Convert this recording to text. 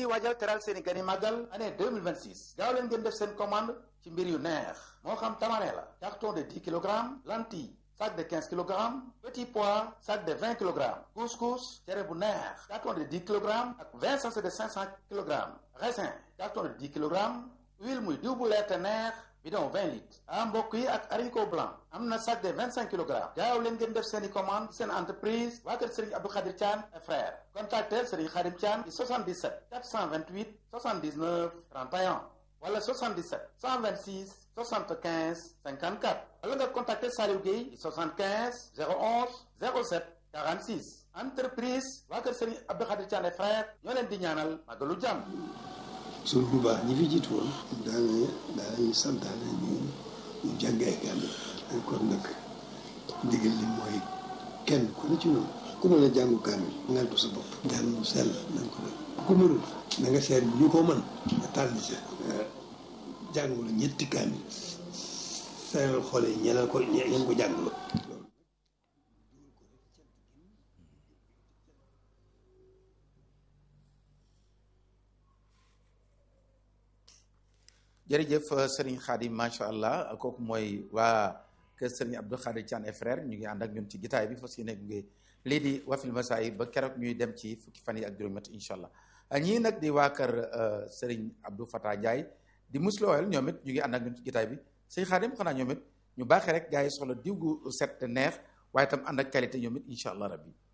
ngi waajal teral seeni gani màggal année 2026 gaaw leen ngeen def seen commande ci mbir yu neex moo xam tamare la carton de 10 kilogrammes lentilles sac de 15 kilogrammes petit pois sac de 20 kilogrammes couscous cere bu neex carton de 10 kilogrammes ak 20 sachets de 500 kilogrammes raisin carton de 10 kilogrammes huile muy diw bu leer te neex bidon 20 litres ah mbokk yi ak haricot blanc am na sac de 25 kilogrammes gaaw leen ngeen def seen i commande seen entreprise waa kër Serigne Abdou Khadir Thian et frère contactel Serigne Khadim Thian ci 77 428 79 31 wala 77 126 75 54 wala nga contacter Saliou Gueye 75 011 07 46 entreprise waa kër Serigne Abdou Khadir Thian et frère ñoo leen di ñaanal màggalu jàmm suñ bu baax ñi fi jiitu woon daana daanañu santaane ñu ñu jàng ay kaamil dañ kon nag ndigal li mooy kenn ku ne ci noonu ku mën a jàngu kaamil ngal ko sa bopp jàng mu sell nañ ko def ku mënul na nga seet ñu ko mën nga tàll ca jàngul ñetti kaamil seeral xool yi ñeneen ko ñeen ko jànguloo jërëjëf Serigne Khadim macha allah kooku mooy waa kër Serigne Abdou Khadir Thian et frère ñu ngi ànd ak ñun ci gitaay bi fas yéene gunge lii di wafil masaay ba keroog ñuy dem ci fukki fan yi ak juróom-ñett incha allah ñii nag di waa kër Serigne Abdou Fatah Ndiaye di muslooyal ñoom it ñu ngi ànd ak ñun ci gitaay bi sëñ Khadim xanaa ñoom it ñu baaxee rek gars yi soxla diw gu set te neex waaye itam ànd ak qualité ñoom it incha allah rabbi